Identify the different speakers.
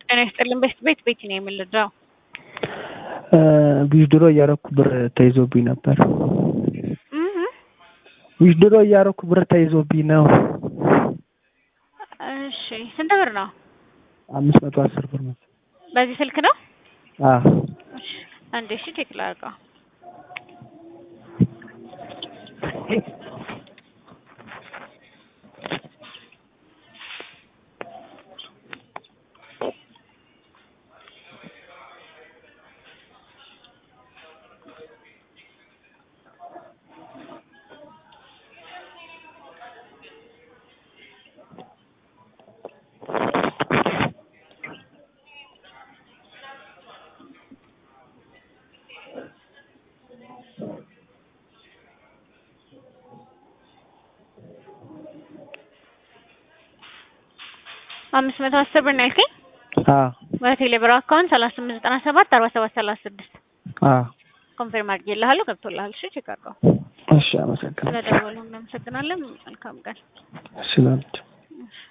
Speaker 1: ጤና ይስጥልን። ቤት ቤት ቤት ነው የምልዳው
Speaker 2: ዊዝድሮ እያረኩ ብር ተይዞብኝ ነበር። ዊዝድሮ እያረኩ ብር ተይዞብኝ ነው።
Speaker 1: እሺ ስንት ብር ነው?
Speaker 2: አምስት መቶ አስር ብር ነው።
Speaker 1: በዚህ ስልክ ነው?
Speaker 2: አዎ
Speaker 1: እሺ አንዴ እሺ ቼክ ላድርገው። አምስት መቶ አስር ብር ነው ያልከኝ?
Speaker 2: አዎ
Speaker 1: በቴሌ ብር አካውንት ሰላሳ ስምንት ዘጠና ሰባት አርባ ሰባት ሰላሳ ስድስት
Speaker 2: አዎ
Speaker 1: ኮንፌርም አድርጌልሃለሁ። ገብቶልሃል። እሺ ቼክ አድርገው።
Speaker 2: እሺ አመሰግናለሁ።
Speaker 1: ስለደወሉ እናመሰግናለን። መልካም ቀን።
Speaker 2: ስላንቺ